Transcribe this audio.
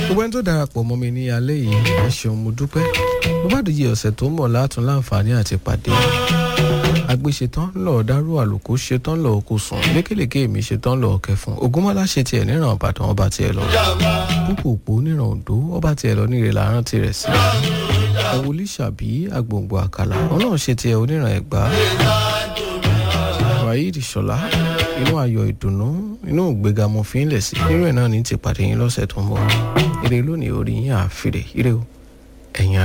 gbogbo ẹni tó darapọ̀ mọ́ mi ní alẹ́ yìí ẹ ṣeun mo dúpẹ́ bó bá dìje ọ̀sẹ̀ tó ń bọ̀ látún láǹfààní àti pàdé agbéṣetán lọ dárú àlùkò ṣetán lọ kó sùn lékèlékè mi ṣetán lọ kẹfún ogunmọ́lá ṣe tiẹ̀ níran ìbàdàn ọba tiẹ̀ lọ púpòpò níran òǹdó ọba tiẹ̀ lọ ní ìrẹ̀lẹ̀ àrùn tirẹ̀ sí ẹ̀wòlí ṣàbí agbòǹgbò àkàlà ọlọ́run ṣe tiẹ̀ oníran ẹ̀gbá waheed ṣọlá inú ayọ̀ ìdùnnú inú ìgbéga mo fi ń lẹ̀ sí nírú ẹ̀ náà ní ti pàdé yín lọ́sẹ̀ tó ń bọ̀ ire lónìí orí yín àfìrè ire o ẹ̀yin